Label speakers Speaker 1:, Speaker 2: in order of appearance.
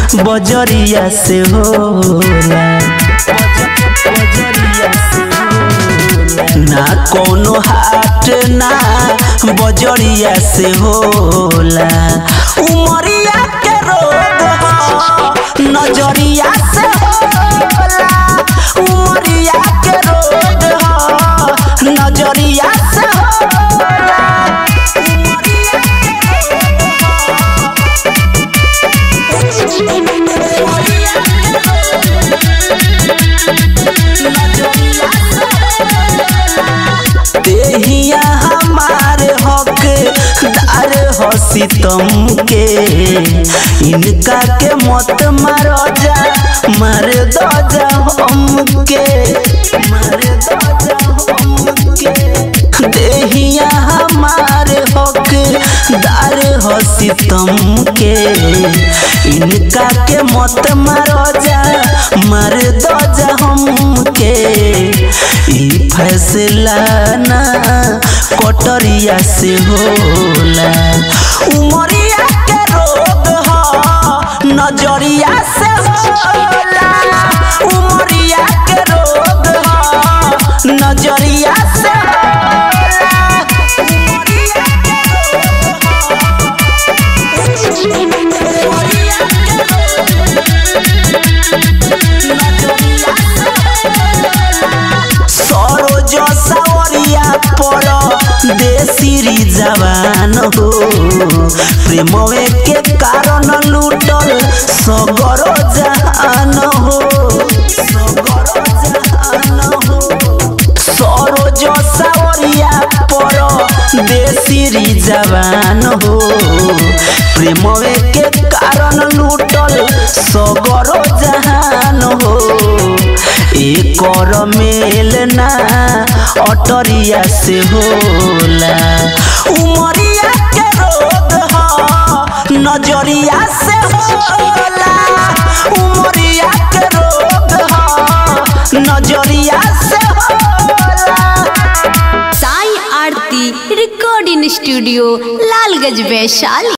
Speaker 1: बजरिया से होला बजरिया से होला। ना कोनो हाट ना बजरिया से होला उमरिया के रोग ह, नजरिया से होला उमरिया के रोग ह, नजरिया से होला उमरिया देहिया हमारे हक दार हो सितम के इनका के मत मारो जा मार दो जा हमके मार दो जा हमके देहिया हमारे हक दार हो सितम के इनका के मत मारो जा मार दो जा हमके ई फैसला ना कटरिया से होला उमरिया के रोग ह नजरिया से होला उमरिया के रोग ह नजरिया से होला उमरिया सरोज सावरिया पर देसी जवान हो प्रेमवे के कारण लूटल सगरो जहान हो सगरो जहान हो सरोज सावरिया पर देसी जवान हो प्रेमवे के कारण लूटल सगरो जहान हो एकर मेल ना अटरिया से होला उमरिया के रोग ह नजरिया से होला उमरिया के रोग ह नजरिया से होला
Speaker 2: साई आरती रिकॉर्डिंग स्टूडियो लालगंज वैशाली